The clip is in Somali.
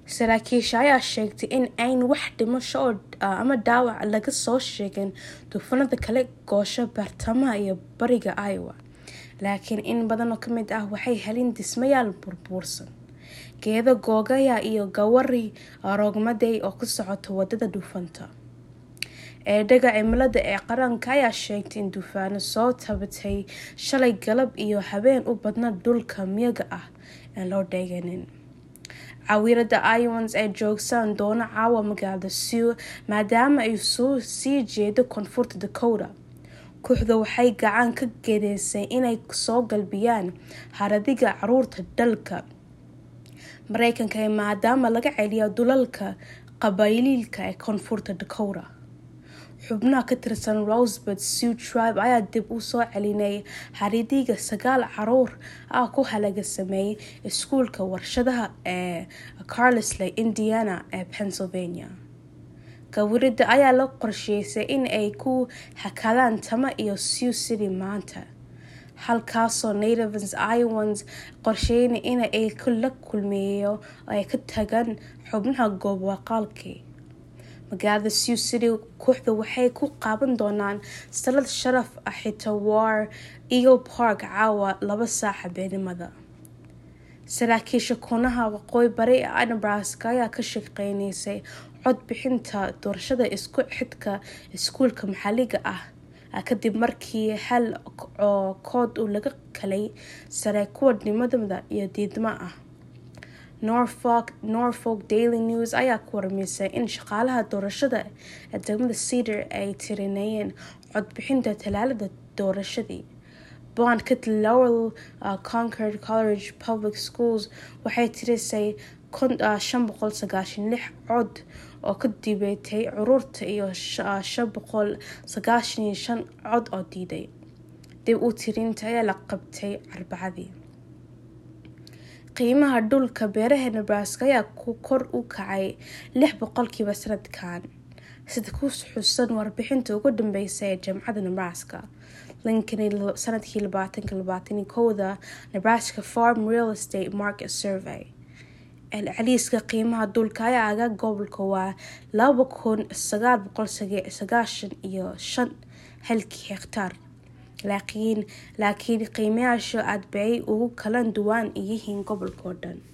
saraakiisha ayaa sheegtay in ayn wax dhimasho oo ama dhaawac laga soo sheegin duufanada kale goosho bartamaha iyo bariga iowa laakiin in badan oo kamid ah waxay helin dhismayaal burbuursan geedo googaya iyo gawari roogmaday oo ku socota wadada duufanta eedhaga cimilada ee qaranka ayaa sheegtay in duufaano soo tabatay shalay galab iyo habeen u badna dhulka miyaga ah aan loo dheeganin cawiirada iowans ee joogsaan doona caawa magaalada sew maadaama ay soo sii jeedo koonfurta dakota kooxda waxay gacan ka geedeysay inay soo galbiyaan haradiga caruurta dalka mareykanka ee maadaama laga celiya dulalka qabailiilka ee koonfurta dakota xubnaha ka tirsan rosebud sew tribe ayaa dib u soo celinay haridiga sagaal caruur ah ku halaga sameeyay iskuulka warshadaha ee carlisley indiana ee pennsylvania gawirida ayaa la qorsheysay in ay ku hakadaan tama iyo sew city maanta halkaasoo nativans iowans qorsheynay in ay la kulmeeyo oo ay ka tagaan xubnaha goob waqaalkii magaalada sew city kooxda waxay ku qaaban doonaan salad sharaf ah xitaa war eagle park caawa laba saaca beenimada saraakiisha kunaha waqooyi bari ee nebraska ayaa ka shaqeyneysay codbixinta doorashada isku xidka iskuulka maxalliga ah kadib markii hal oo kood uu laga kalay sare kuwa nimadamada iyo diidma ah norfolk daily news ayaa ku warmeysay in shaqaalaha doorashada ee degmada cedar ay tirinayeen codbixinta talaalada doorashadii bond kitl lowell concord college public schools waxay tirisay shan boqol sagaashan lix cod oo ka dibeetay curuurta iyo shan boqol sagaashan iyo shan cod oo diiday dib u tirinta ayaa la qabtay arbacadii qiimaha dhulka beeraha nebraska ayaa kor u kacay lix boqolkiiba sanadkan sida ku xusan warbixinta ugu dambeysa ee jamcadda nebraska lincoln sanadkii labaatanka labaatan kowda nebraska farm real estate market survey celceliiska qiimaha dhulka ayaa aga gobolka waa laba kun sagaal boqol sagaashan iyo shan halkii hektaar laakiin laakiin qiimayaasha aad bay ugu kala duwan yihiin gobolka oo dhan